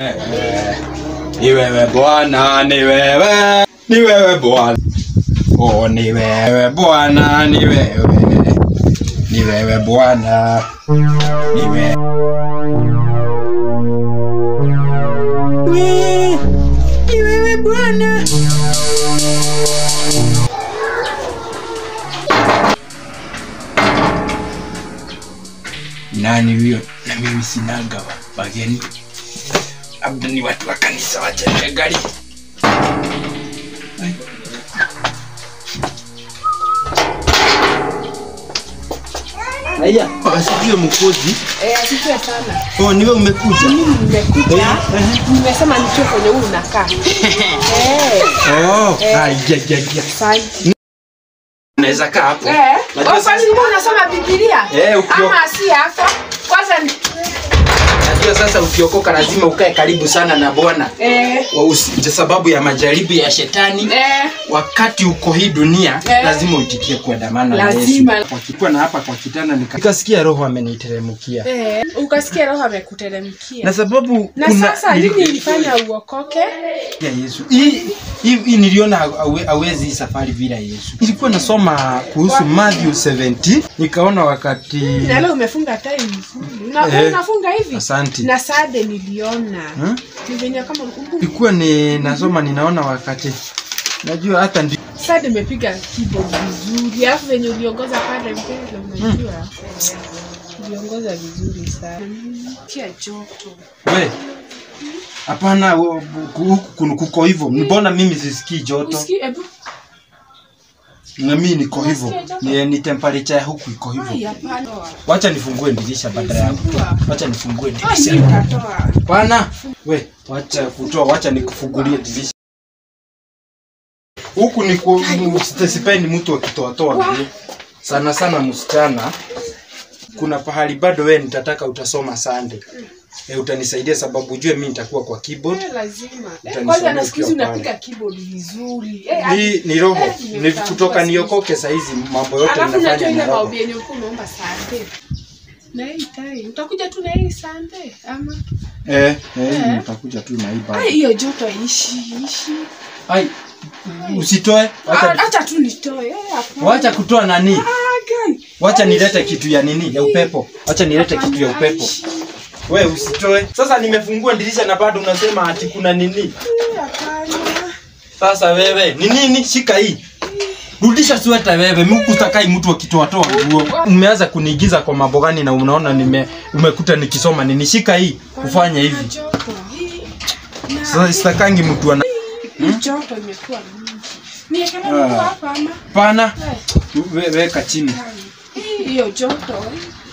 Ni wewe Bwana, ni wewe, ni wewe Bwana. Oh, ni wewe Bwana, ni wewe, ni wewe Bwana, ni wewe. We, Ni wewe Bwana. Nani huyo? Na mimi sinaga wa- wageni, labda ni watu wa kanisa wacheze gari. Ai. Aya, asifiwe mkozi. Eh, asifiwe sana. Oh, niwe umekuja. Mimi nimekuja. Nimesema nichue kwenye huu unakaa. Eh, Oh, ai, ja, ja, ja. asante. Naweza kaa hapo. Eh, Najua wewe sasa- kwani ulikuwa unasoma Biblia? Eh, ukio- Ama si hapa? Kwanza ni- Najua sasa ukiokoka lazima ukae karibu sana na Bwana. eh, Wa usi- sababu ya majaribu ya shetani. eh, Wakati uko hii dunia Eh. lazima uitikie kuandamana na Lazima. Yesu. Wakikuwa na hapa kwa kitanda nika- nikasikia roho ameniteremkia. eh, ukasikia roho amekuteremkia. Na sababu Na kuna- sasa nili- nini ilifanya uokoke? ya Yesu. Hii hii hii niliona hawe- hawezi hii safari bila Yesu. Ilikuwa nasoma kuhusu Matthew 17 nikaona wakati Na leo umefunga tai vizuri. Una- Eh, Unafunga hivi? Asante. Na sade niliona. Hmm? Ni venye kama ulikumbuka. Ilikuwa ni nasoma ninaona wakati najua hata ndi Sade imepiga keyboard vizuri. Alafu venye uliongoza pale mbele unajua. Uliongoza vizuri sana. Kia joto. we hapana wo- ku- huku kun- kuko hivyo mbona mimi sisikii joto Usikii ebu. na mimi niko hivyo Unasikia joto? ni, ni temperature ya huku iko Ai hivyo hapana. wacha nifungue dirisha badala yako Fungua. wacha nifungue Ai dirisha nitatoa. Bwana, we, wacha kutoa, wacha nikufungulie dirisha. Huku ni ku, msite- sipendi mtu akitoatoa Wa- nguo. Sana sana msichana. Kuna pahali bado we nitataka utasoma Sunday. E, utanisaidia sababu ujue mimi nitakuwa kwa keyboard. Eh, lazima. Eh, Utanisomea Kwanza nasikia ukiwa unapiga keyboard vizuri. Eh, Ni, ni roho Eh, ni nimefungua kutoka sisi. niokoke saa hizi mambo yote Alafu ninafanya najua ni ile roho. maombi yenye ulikuwa unaomba sande. Na hii tai. Utakuja tu na hii sande ama? Eh, eh, Eh. nitakuja tu na hii bado. Ai hiyo joto ishi ishi. Ai, usitoe. Ah, Wacha, Acha tu nitoe. Eh, hapana. wacha kutoa nani? Ah, gai. Wacha Ai, nilete ishi. kitu ya nini? Ya upepo. Wacha nilete kitu ya Hapana, upepo. ishi. We usitoe. Sasa nimefungua dirisha na bado unasema ati kuna nini? Eh, hapana. Sasa wewe, ni nini? Shika hii. Rudisha sweta wewe, mimi utakai mtu akitoa toa nguo. Umeanza kuniigiza kwa mambo gani na unaona nime umekuta nikisoma nini? Shika hii, ufanye hivi. Kuna joto. Hii. Na- Sasa sitakangi mtu ana hii joto imekuwa mingi. Niekele Ah. mtu hapa ama? pana Eh, we, weka chini. hii, hiyo joto.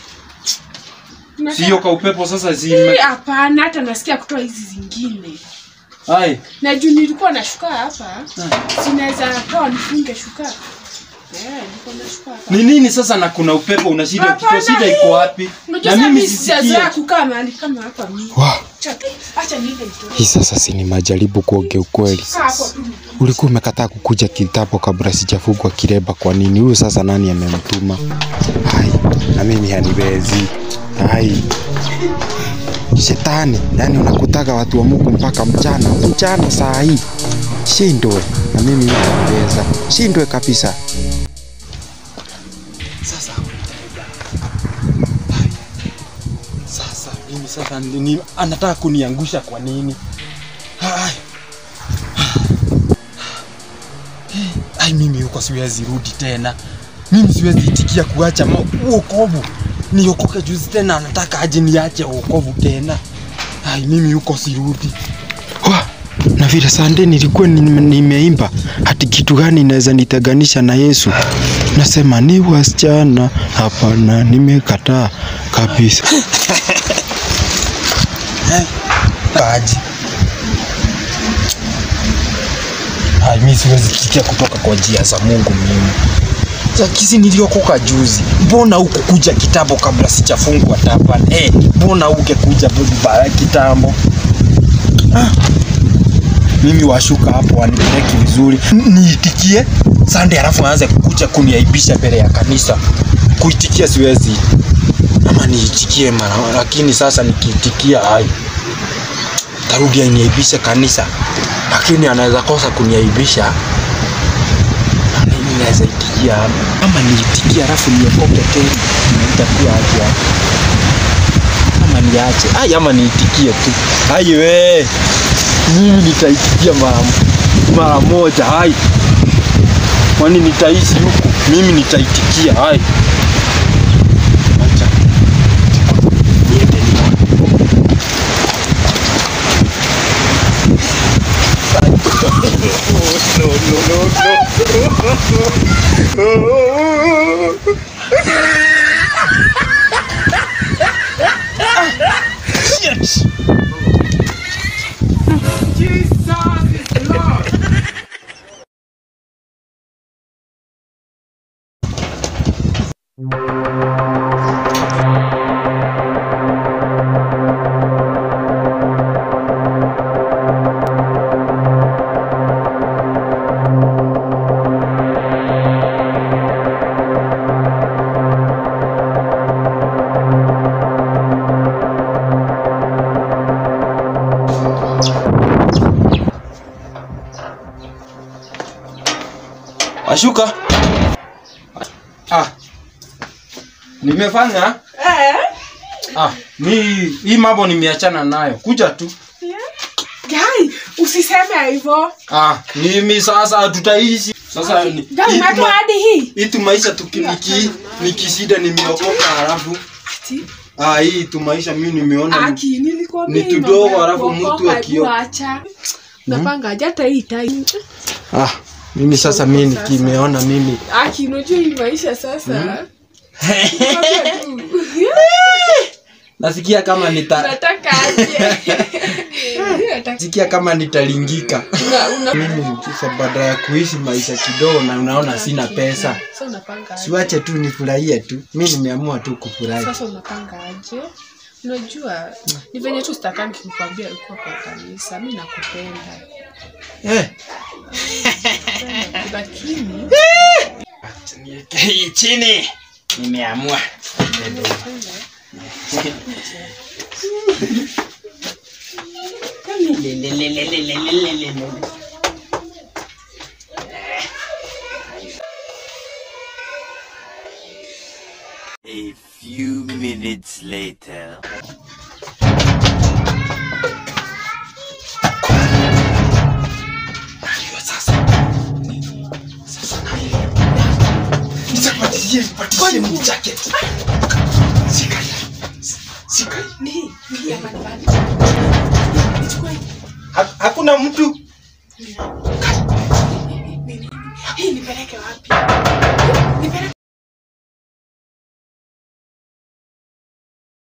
Sio kwa upepo sasa Hii, zime. hapana hata nasikia kutoa hizi zingine Hai. na juu nilikuwa na shuka hapa sinaweza toa nifunge shuka Eh, nilikuwa na shuka hapa. Ni nini sasa na kuna upepo una shida ukitoa Hapana, shida hii. iko wapi? Unajua Na sasa mimi mimi sijazoea sisikie. kukaa mahali kama hapa mimi. Wow, Acha tu, acha niende nitoe. hii sasa si ni majaribu kuongea ukweli. Kaa hapo tu. Ulikuwa umekataa kukuja kitambo kabla sijafungwa kireba. Kwa nini? Huyu sasa nani amemtuma? Hai, na mimi haniwezi. Hai, shetani, yani unakutaga watu wa Mungu mpaka mchana mchana saa hii. Shindwe na mimi haniweza, shindwe kabisa. Sasa sasa mimi sasa ni, ni, anataka kuniangusha kwa nini? Ai. Ai, mimi huko siwezi rudi tena. Mimi siwezi itikia kuacha ma- uokovu. Niokoke juzi tena, anataka aje niache uokovu tena. Ai, mimi huko sirudi. Wa, na vile sande nilikuwa nime- nimeimba hati kitu gani inaweza niteganisha na Yesu? Nasema ni wasichana, hapana, nimekataa kabisa. Kaji. Hai, mimi siwezi tikia kutoka kwa njia za Mungu mimi. Kisi niliokoka juzi, mbona hukukuja kitambo kabla sijafungwa tapan? Eh, mbona ungekuja bara kitambo? Ah. Mimi washuka hapo wanipeleke vizuri, N- niitikie Sunday, alafu aanze kukuja kuniaibisha mbele ya kanisa. Kuitikia siwezi, ama niitikie mara, lakini sasa nikiitikia hai tarudi aniaibishe kanisa, lakini anaweza kosa kuniaibisha na mimi naweza itikia ama niitikie alafu niokoke tena, itakuwa aje hapo? ama niache ai ama niitikie tu ai we mimi nitaitikia mara mara moja ai kwani nitaishi huku mimi nitaitikia ai acha niende nione. no, no, no, no. Shit. Ashuka. Ah. Nimefanya? Eh? Ah, mi hii mambo nimeachana nayo. Kuja tu. Gai, usiseme hivyo. Ah, mimi sasa tutaishi. Sasa ni Gai, hii umetoa tuma- hadi hii. hii tu maisha tukiniki nikishida nimeokoka halafu Ati, ah hii tu maisha mimi nimeona ni- Aki, nilikwambia ni hii tudogo, mambo ya halafu mtu kuokoka, akio- hebu acha. Napanga aje hata hii tai. ah mimi sasa mimi Sasa. nikimeona mimi Aki, unajua hii maisha sasa. Nakwambia tu. nasikia kama nita Nataka aje. Nataka- sikia kama nitalingika. una- una- mimi sasa baada ya kuishi maisha kidogo na unaona sina pesa Sasa unapanga aje? siwache tu nifurahie tu mi nimeamua tu kufurahi Sasa unapanga aje? Unajua ni venye tu sitakangi kukwambia ulikuwa kwa kanisa. Mimi nakupenda. eh. Lakini niweke hii chini nimeamua A few minutes later. Najua sasa sasa naelewa nitapatishie nipatishie ni jacket sika hii sika hii ni ni hapa ni bali. Nichukue Ha- hakuna mtu hii nipeleke wapi? Nipeleke